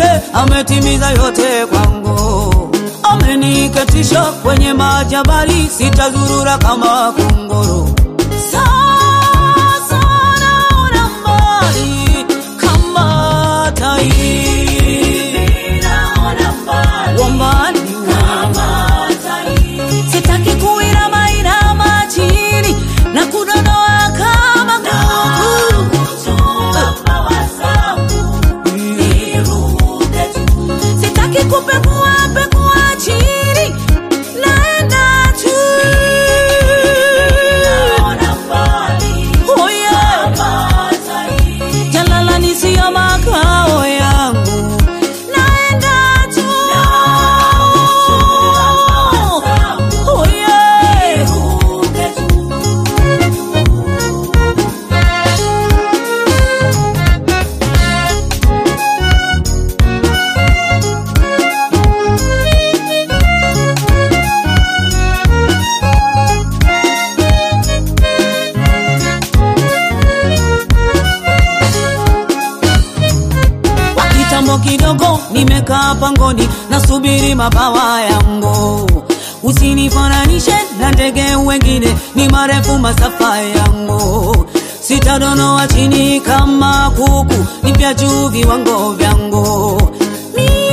ametimiza yote kwangu, ameniketisha kwenye majabali, sitazurura kama kunguru. Sasa naona mbali kama tai, wa mbali sitaki kuinama inama chini na kudonoa kama nguku. Sitaki kupekua pekua chini, naenda tu. Oh yeah. Jalala ni siyo makao yangu, naenda tu. Oh yeah. Kwa kitambo kidogo nimekaa pangoni nasubiri mabawa yangu, usinifananishe na ndege wengine, ni marefu masafa yangu. Sitadonoa chini kama kuku, nipya juu viwango vyangu. Mi